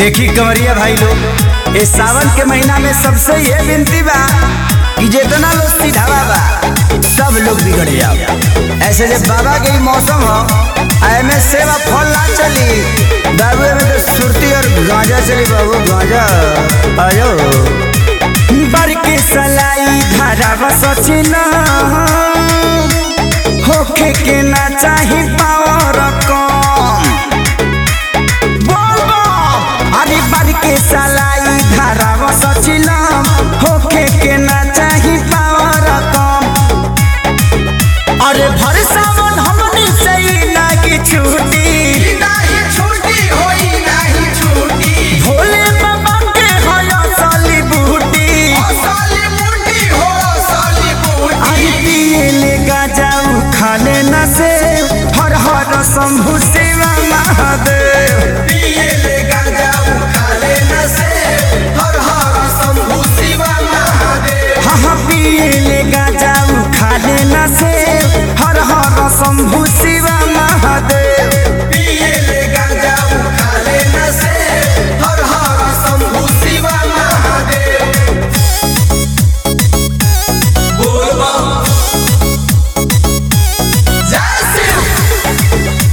देखी कंवरिया भाई लोग इस सावन के महीना में सबसे ये विनती बा कि जितना लोग सीधावा बा सब लोग बिगड़ जाओ ऐसे जब बाबा के ही मौसम हो एमे सेवा फल ना चली दारू में तो सुरती और गांजा चली बाबू गांजा आयो बर के सलाई धारा बसचिना होखे के ना चाही पावर कम बोलबो अरे बर के सलाई धारा बसचिलम होखे के ना चाही पावर कम अरे भर सावन हमनी से ही ना की छूटी नाही छूटी होई नाही छूटी भोले बाबा के होया साली बूटी साली मुंडी हो साली बूटी अरे पिए ले गाजाऊ खा लेना से हर हर शंभु शिवा महादेव पिए ले गांजा खा लेना से हर हर शंभु शिवा महादेव हाँ हाँ पिए ले गाजाऊ खा लेना से हर हर शंभु शिवा महादेव पिए ले गांजा खा लेना से हर हर शंभु शिवा महादेव बोल बम जय शिव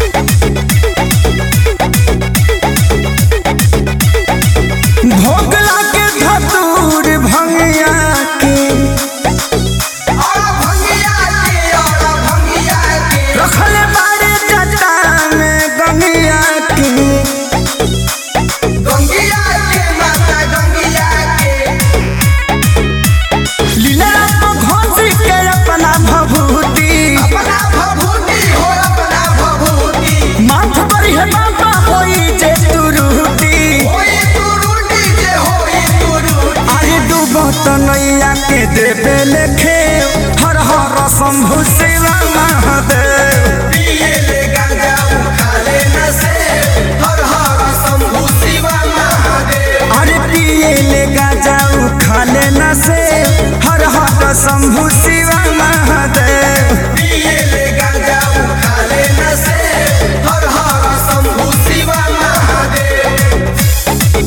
भोग लागे धतूर भंगिया के और भंगिया के और भंगिया के रखले बारे जटा में गंगिया के गंगिया के माता गंगिया के लीला को घोंसी के अपना भभूति अपना भभूति हो अपना भभूति माथ पर है बाबा होई जे तुरुटी होई तुरुटी जे होई तुरुटी अरे डूबो तो नैया के देवे लेखे हर हर शंभु शिवा महादेव पिए ले गांजा खा लेना से हर हर शंभु शिवा महादेव अरे पिए ले गाजाऊ खा लेना से हर हर शंभु शिवा महादेव पिए ले गांजा खा लेना से हर हर शंभु शिवा महादेव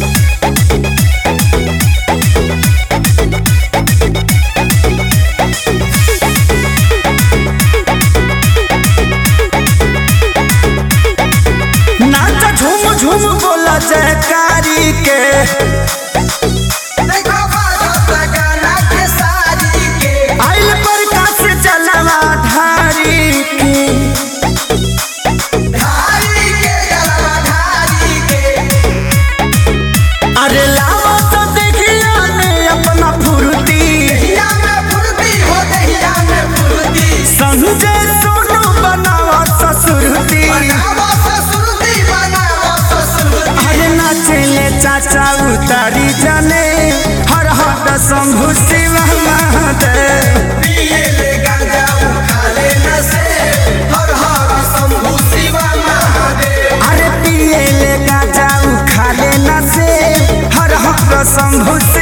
नाच झूम झूम बोला जयकारी के देखो बाजता गाना के सारी के आइल प्रकाश चलवा धारी के धारी के जलवा धारी के अरे लावा तो देखिया ने अपना फुर्ती दहिया में फुर्ती हो दहिया में फुर्ती संजय सोनू बनावा ससुरती बनावो ससुरती बनावो ससुरती अरे नाचले चाचा उतारी जाने हर हर शंभु शिव महादेव पिए ले गांजा खा लेना से हर हर शंभु शिवा महादेव अरे पिए ले गाजाऊ खा लेना से हर हर शंभु शिव